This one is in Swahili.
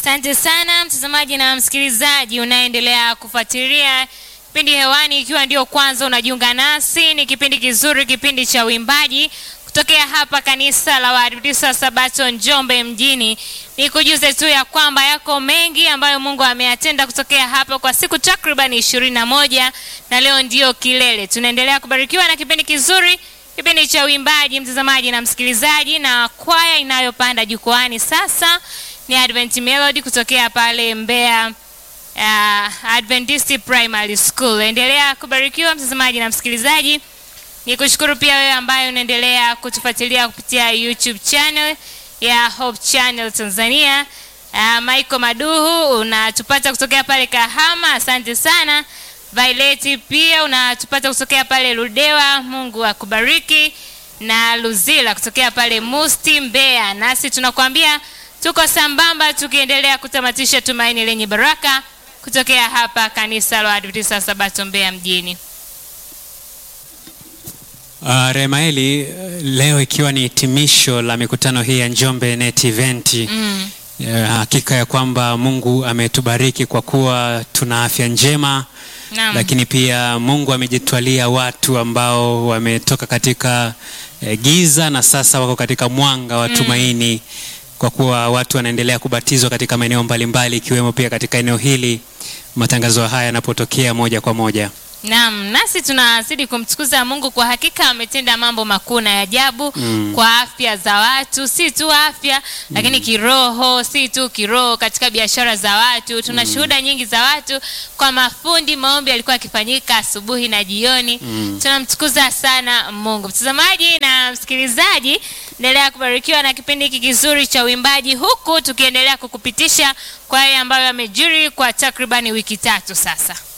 Asante sana mtazamaji na msikilizaji unaendelea kufuatilia kipindi hewani, ikiwa ndio kwanza unajiunga nasi, ni kipindi kizuri, kipindi cha uimbaji kutokea hapa kanisa la Waadventista wa Sabato Njombe mjini. Nikujuze tu ya kwamba yako mengi ambayo Mungu ameyatenda kutokea hapa kwa siku takriban ishirini na moja na leo ndio kilele. Tunaendelea kubarikiwa na kipindi kizuri, kipindi cha uimbaji, mtazamaji na msikilizaji, na kwaya inayopanda jukwani sasa ni Advent Melody kutokea pale Mbeya uh, Adventist Primary School. Endelea kubarikiwa mtazamaji na msikilizaji. Ni kushukuru pia wewe ambaye unaendelea kutufuatilia kupitia YouTube channel ya Hope Channel Tanzania. Uh, Michael Maduhu unatupata kutokea pale Kahama, asante sana. Violet pia unatupata kutokea pale Ludewa, Mungu akubariki. Na Luzila kutokea pale Musti Mbeya, nasi tunakuambia tuko sambamba tukiendelea kutamatisha tumaini lenye baraka kutokea hapa kanisa la Adventista Sabato Mbeya mjini. Uh, Remaeli, leo ikiwa ni hitimisho la mikutano hii ya Njombe Net Event Mm. uh, hakika ya kwamba Mungu ametubariki kwa kuwa tuna afya njema Naam. lakini pia Mungu amejitwalia watu ambao wametoka katika eh, giza na sasa wako katika mwanga wa tumaini kwa kuwa watu wanaendelea kubatizwa katika maeneo mbalimbali ikiwemo pia katika eneo hili matangazo haya yanapotokea moja kwa moja. Naam, nasi tunazidi kumtukuza Mungu kwa hakika ametenda mambo makuu na ya ajabu Mm. kwa afya za watu, si tu afya lakini kiroho, si tu kiroho, katika biashara za watu. Tuna shuhuda nyingi za watu kwa mafundi, maombi yalikuwa yakifanyika asubuhi na jioni. Tunamtukuza sana Mungu. Mtazamaji na msikilizaji, endelea kubarikiwa na kipindi hiki kizuri cha uimbaji, huku tukiendelea kukupitisha kwa yale ambayo yamejiri kwa takribani wiki tatu sasa.